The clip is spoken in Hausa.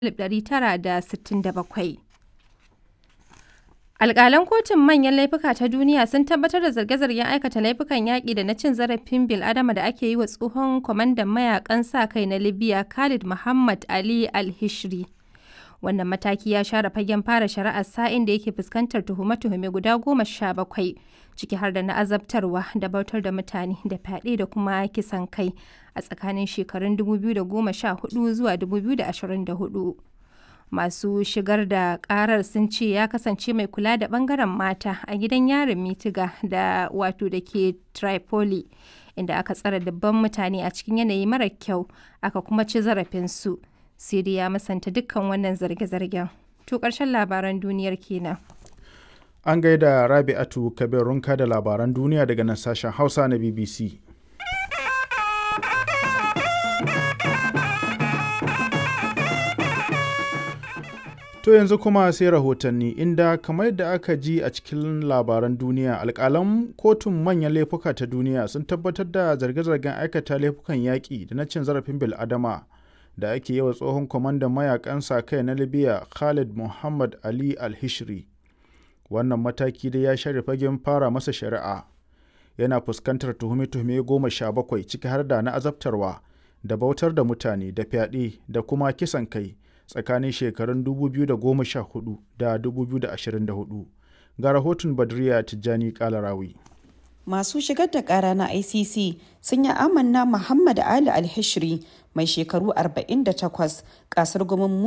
1967. Alƙalan Kotun Manyan Laifuka ta Duniya sun tabbatar da zarge-zargen aikata laifukan yaƙi da na cin zarafin bil'adama da ake yi wa tsohon kwamandan mayaƙan sa-kai na Libya Khalid Mohammed Ali Al-Hishri. Wannan mataki ya share fagen fara shari'ar sa'in da yake fuskantar tuhume-tuhume guda goma sha bakwai, ciki har da na azabtarwa da bautar da mutane da fyaɗe da kuma kisan kai a tsakanin shekarun 2014 zuwa 2024. Masu shigar da ƙarar sun ce ya kasance mai kula da ɓangaren mata a gidan yarin Mitiga da wato da ke Tripoli, inda aka tsare dubban mutane a cikin yanayi mara kyau aka kuma ci zarafinsu. Siri ya musanta dukkan wannan zarge-zargen. To ƙarshen labaran duniyar kenan. An gaida Rabi'atu Kabir Runka da labaran duniya daga nan sashen Hausa na BBC. To yanzu kuma sai rahotanni inda kamar yadda aka ji a cikin labaran duniya alkalan kotun manyan laifuka ta duniya sun tabbatar da zarge-zargen aikata laifukan yaƙi da na cin zarafin bil'adama da ake yi wa tsohon kwamandan mayakan sa kai na libya khalid muhammad ali al-hishri wannan mataki dai ya share fagen fara masa shari'a yana fuskantar tuhume-tuhume goma sha bakwai ciki har da na azabtarwa da bautar da mutane da fyaɗe da kuma kisan kai tsakanin shekarun 2014 da 2024 ga rahoton badriya tijjani kalarawi masu shigar da kara na icc sun yi amanna muhammad ali alhishri mai shekaru 48 kasar gumin